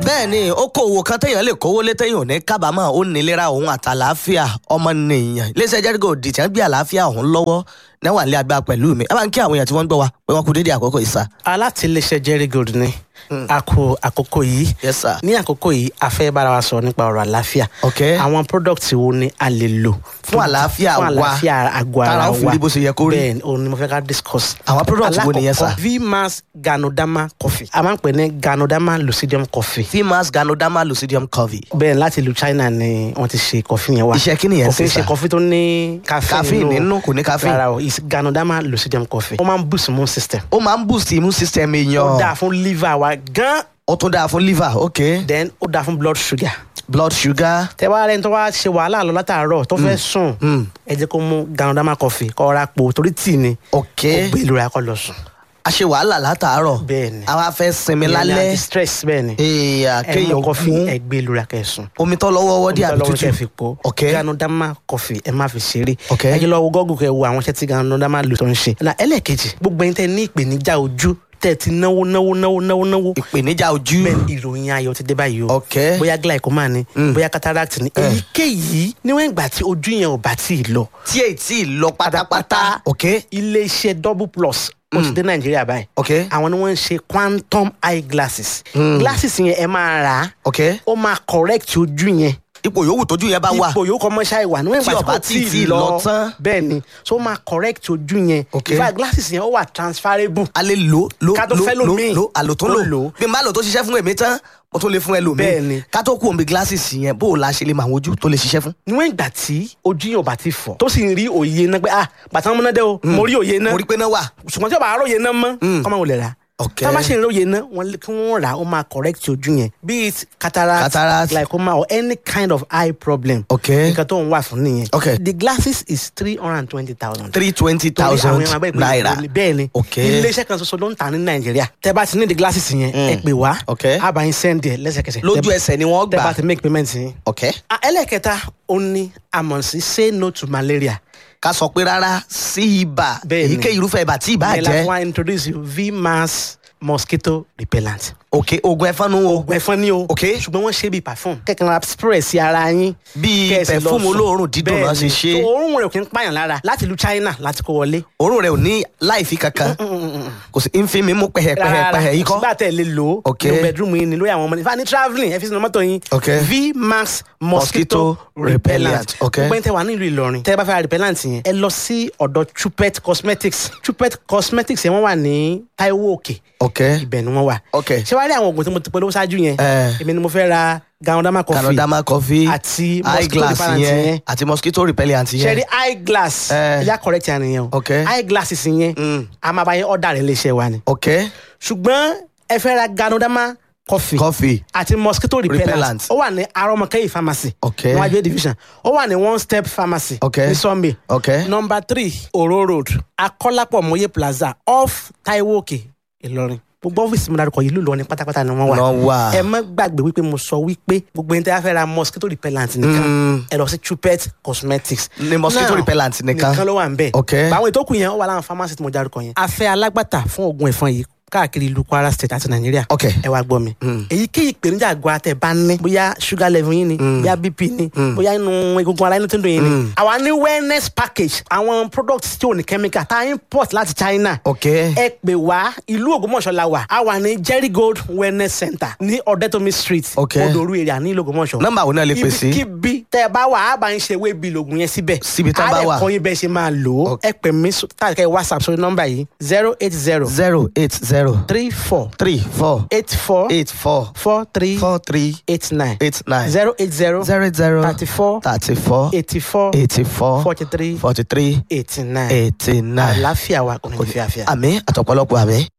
bẹ́ẹ̀ ni okòwò kan téèyàn lè kówó lé téèyàn ò ní kábàámọ̀ ó nílera òun àtàlàáfíà ọmọnìyàn iléeṣẹ́ jẹ́rígò dìtẹ́ ń gbé àlàáfíà òun lọ́wọ́ náwà nílé agbára pẹ̀lú mi ẹ bá ń kí àwọn èèyàn tí wọ́n ń gbọ́ wa pé wọ́n kú dédé àkókò ìsà. alátìlẹsẹ jerry gold ni a kó àkókò yìí Yes, sir. ní àkókò yìí a fẹ́ bára wa sọ nípa ọ̀rọ̀ àlàáfíà Ok. àwọn product wo ni a lè lò Fún àlàáfíà fún wa. àlàáfíà àgọ́ ara Tára wa ó fi rí bó ṣe yẹ kó rí. bẹ́ẹ̀ ni òun ni mo fẹ́ ká discuss Àwọn product wo nìyẹn, sir? Alákọ̀ọ́kọ́, vmax ganodama coffee a máa ń pè ní ganodama lucidium coffee fimas ganoderma lucidium covey bẹ́ẹ̀ láti ìlú china ni wọ́n ti ṣe coffee yẹn wá Iṣẹ́ kí nìyẹn kò kí ń ṣe, sir? ṣe coffee tó ní caffeine Caffeine nínú, kò ní caffeine. rárá o is ganodama lucidium coffee ó máa ń boost immune system ó máa ń boost immune system ó dáa èèyàn fún liver wa gan ó tún dáa fún liver ok then ó dáa fún blood sugar blood sugar tẹ wá rẹni tó wá ṣe wàhálà lọ látàárọ̀ tó fẹ́ sùn ẹ jẹ́ kó mú ganodama coffee kó ra po torí tíì ni ok ó gbé ìlú rẹ̀ kó lọ sùn a ṣe wàhálà látàárọ̀ Bẹ́ẹ̀ ni. àwa fẹ́ sinmi Ìyẹn ni lálẹ́ anti-stress bẹ́ẹ̀ ni èèyàn ẹ mú kéèyàn coffee mú ẹ gbé ìlú rẹ̀ kẹ́ sùn omi tó lọ́wọ́ wọ́dí àbí lọ́wọ́ kẹ́ fi tútù po ok ganodama coffee ẹ má fi ṣeré Ok. ẹ jẹ́ lọ wo gọ́gùn kẹ́ wo àwọn iṣẹ́ tí ganodama lò tó ń ṣe na ẹlẹ́ẹ̀kejì gbogbo ẹni tẹ́ ní ìpèníjà ojú tẹ́ ti náwó náwó náwó náwó náwó ìpèníjà ojú bẹ́ẹ̀ ìròyìn ayọ̀ ti dé báyìí o ok bóyá glaucoma ni bóyá cataract ni èyíkéyìí níwọ̀n ìgbà tí ojú yẹn ò bá tí ì lọ tí èyí tí ì lọ pátápátá ok iléeṣẹ́ double plus ó ti dé nàìjíríà báyìí ok àwọn ni wọ́n ń ṣe quantum eye glasses glasses yẹn ẹ máa rà á ok ó máa correct ojú yẹn ipò yòówù tójú yẹn bá wà ipò yòókù ọmọ ṣáà wà níwọ̀n Tí ìgbà tí ọba kò tí tí tí ì lọ lọ tán. bẹ́ẹ̀ ni so ó máa correct ojú yẹn Ok. in fact glasses yẹn ó wà transferable a lè lò lò Ká tó lò fẹ́ lò lòmíì. lò àlò tó Tó lò lò. bí n bá lò tó ṣiṣẹ́ fún èmi tán mo tún lè fún ẹlòmíì Bẹ́ẹ̀ ni. ká tó kú omi glasses yẹn bó o la ṣe lè mọ àwọn ojú tó lè ṣiṣẹ́ fún. níwọ̀n ìgbà tí ojú yẹn ò bá ti fọ̀ tó sì ń rí òye náà pé ah bàtà ọmọ náà dé o mo rí òye náà mo rí pé náà wà ṣùgbọ́n tí o bá róye náà mọ́ kọ́ máa wọlé rà Ok. tá a bá ṣe ìróye náà wọ́n lé- kí wọ́n rà ó máa correct ojú yẹn be it cataract, Cataract. glaucoma or any kind of eye problem Ok. nǹkan tó ń wà fún nìyẹn Ok. the glasses is three hundred and twenty thousand three twenty thousand naira bẹ́ẹ̀ ni Ok. iléeṣẹ́ kan ṣoṣo ló ń tà ní nàìjíríà tẹ́ bá ti ní the glasses yẹn ẹ pè wá Ok. a bá yín send ẹ̀ lẹ́sẹ̀kẹsẹ̀ lójú Tẹ́- ẹsẹ̀ ni wọ́n tẹ́ bá gbà ti make payment yín. ok Ah, ẹlẹ́kẹta ó ní àmọ̀ sí say no to malaria ká sọ pé rárá sí ibà Bẹ́ẹ̀ ni. èyíkéyìí irúfẹ́ ibà tí ibà Ìyẹn la jẹ́ fún wa introduce you vmax mosquito repellent. ok oògùn ẹ̀fọn nu o ẹ̀fọn ni o. Ok. ṣùgbọ́n wọ́n ṣe bíi perfume. kẹ̀kẹ́ ra spray sí ara yín. Bíi Kẹ́ ẹ sì lọ perfume sùn. olóòórùn dídùn náà ṣe Bẹ́ẹ̀ni. ṣe. So, òórùn rẹ̀ kì í pààyàn lára láti ìlú China láti kó wọlé. òórùn rẹ̀ ò ní láìfi kankan kò sí ń fi mi mú pẹ̀hẹ̀pẹ̀hẹ̀ yìí kọ́ sígbà tẹ̀ lè lò ó. Ok. nínú bedroom yín ni lórí àwọn ọmọdé. ìfà ní travelling ẹ fi sínú mọ́tò yín. Ok. vmax Mosquito mosquito repellent. repellent. Ok. gbogbo ẹni tẹ wà nílùú Ìlọrin. tẹ bá fẹ́ ra repellent yẹn. ẹ lọ sí ọ̀dọ̀ Chupet cosmetics. Chupet cosmetics yẹn wọ́n wà ní Taiwo Òkè ok ibẹ̀ ni wọ́n wà. Ok. ṣé wàá rí àwọn oògùn tí mo ti polówó ṣáájú yẹn. Eh. èmi ni mo fẹ́ ra ganodama coffee. canadama coffee àti eye mosquito glass repellent yẹn yẹn. àti mosquito repellent ṣe rí yẹn eye glass. Eh. ẹja correct yẹn nìyẹn o. Ok. eye glasses yẹn. a máa bá yẹn ọ̀dà rẹ̀ léṣe wa ni. ok ṣùgbọ́n ẹ fẹ́ ra ganodama coffee. coffee àti mosquito repellent. Repellent. ó wà ní arọmọkẹyì pharmacy. Ok. níwájú A division. ó wà ní one step pharmacy. Ok. ní Sunday. ok number three oro road akọ́lápọ̀ mọ́yé plaza off taiwo òkè ìlọrin gbogbo ọ́fíìsì mi dárúkọ yìí ló lọ ní pátápátá ni wọ́n wà Wọ́n wà. ẹ má gbàgbé wípé mo sọ wípé gbogbo ẹni tí a fẹ́ ra mosquito repellent nìkan ẹ lọ sí Chupet cosmetics Ní mosquito Now, repellent nìkan. nìkan ló wà ń bẹ̀ Ok. báwọn ètò kù yẹn ó wà láwọn pharmacy tí mo dárúkọ yẹn a fẹ́ alágbàtà fún oògùn ẹ̀fọn yìí káàkiri ìlú Kwara state àti Nàìjíríà Ok. ẹ wá gbọ́ mi èyíkéyìí ìpèníjà àgọ́ àtẹ̀ bá ní bóyá sugar level yín ni bóyá bp ni bóyá inú egungun ara inú tó ń dùn yín ni àwa ní wellness package àwọn products tí ò ní chemical tá a import láti China ok ẹ pè wá ìlú Ògbómọ̀ṣọ́ la wà a wà ní Jerry Gold wellness center ní Ọ̀dẹ́tòmí street Ok. Odoru area ní ìlú Ògbómọ̀ṣọ́ Nọ́mbà wo náà lè pè sí? ibikíbi tẹ ẹ bá wà á bá ń ṣe ewé bíi lògùn yẹn síbẹ̀ Síbi tán bá wà. á lè kọ́ yín bẹ́ẹ̀ ṣe máa lò ó ẹ pè mí sọ- tàbí kẹ́ ẹ whatsapp sórí nọ́mbà yìí zero eight zero zero eight zero three four three four eight four eight four four three four three eight nine eight nine zero eight zero zero zero thirty four thirty four eighty four eighty four forty three forty three eighty nine eighty nine àlàáfíà wa kò ní fi àfíà. àmì àtọ̀pọ̀lọpọ̀ àmì.